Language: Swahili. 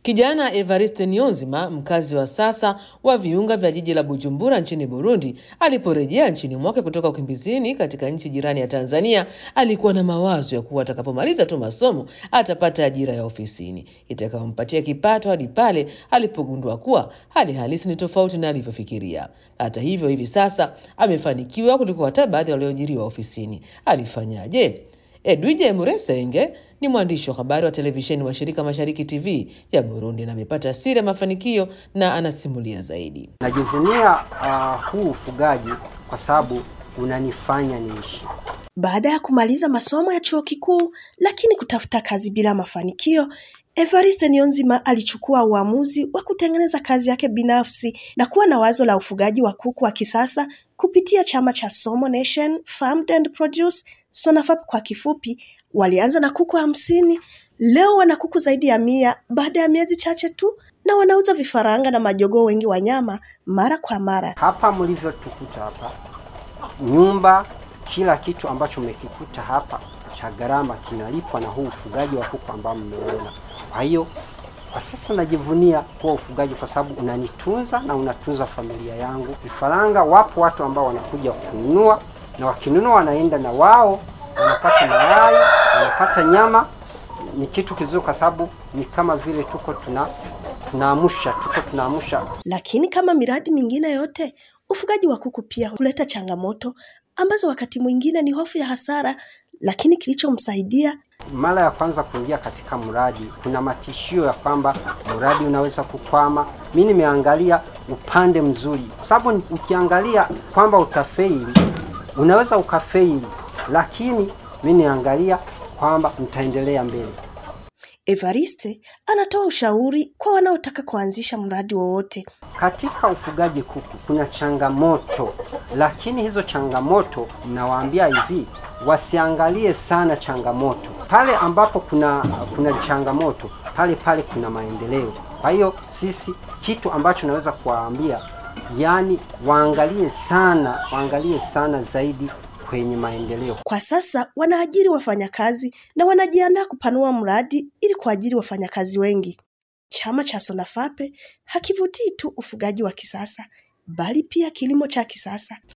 Kijana Evariste Niyonzima, mkazi wa sasa wa viunga vya jiji la Bujumbura nchini Burundi, aliporejea nchini mwake kutoka ukimbizini katika nchi jirani ya Tanzania, alikuwa na mawazo ya kuwa atakapomaliza tu masomo atapata ajira ya ofisini itakayompatia kipato hadi pale alipogundua kuwa hali halisi ni tofauti na alivyofikiria. Hata hivyo, hivi sasa amefanikiwa kuliko hata baadhi walioajiriwa ofisini. Alifanyaje? Edwige Muresenge ni mwandishi wa habari wa televisheni wa shirika Mashariki TV ya Burundi na amepata siri ya mafanikio na anasimulia zaidi. Najivunia uh, huu ufugaji kwa sababu unanifanya niishi. Baada ya kumaliza masomo ya chuo kikuu lakini kutafuta kazi bila mafanikio, Evariste Niyonzima alichukua uamuzi wa kutengeneza kazi yake binafsi na kuwa na wazo la ufugaji wa kuku wa kisasa kupitia chama cha Somo Nation Farmed and Produce, SONAFAP kwa kifupi. Walianza na kuku hamsini, leo wana kuku zaidi ya mia baada ya miezi chache tu, na wanauza vifaranga na majogoo wengi wa nyama mara kwa mara. Hapa mlivyotukuta hapa, nyumba, kila kitu ambacho mmekikuta hapa cha gharama kinalipwa na huu ufugaji wa kuku ambao mmeona. Kwa hiyo kwa sasa najivunia kuwa ufugaji kwa sababu unanitunza na unatunza familia yangu. Vifaranga, wapo watu ambao wanakuja kununua, na wakinunua wanaenda na wao wanapata mayai, wanapata nyama. Ni kitu kizuri kwa sababu ni kama vile tuko tuna tunaamsha tuko tunaamsha. Lakini kama miradi mingine yote, ufugaji wa kuku pia huleta changamoto ambazo wakati mwingine ni hofu ya hasara, lakini kilichomsaidia Mara ya kwanza kuingia katika mradi, kuna matishio ya kwamba mradi unaweza kukwama. Mi nimeangalia upande mzuri, kwa sababu ukiangalia kwamba utafeili, unaweza ukafeili, lakini mi niangalia kwamba mtaendelea mbele. Evariste anatoa ushauri kwa wanaotaka kuanzisha mradi wowote. Katika ufugaji kuku kuna changamoto, lakini hizo changamoto nawaambia hivi, wasiangalie sana changamoto. Pale ambapo kuna kuna changamoto, pale pale kuna maendeleo. Kwa hiyo sisi, kitu ambacho naweza kuwaambia, yani waangalie sana, waangalie sana zaidi kwenye maendeleo. Kwa sasa wanaajiri wafanyakazi na wanajiandaa kupanua mradi ili kuajiri wafanyakazi wengi. Chama cha SONAFAPE hakivutii tu ufugaji wa kisasa, bali pia kilimo cha kisasa.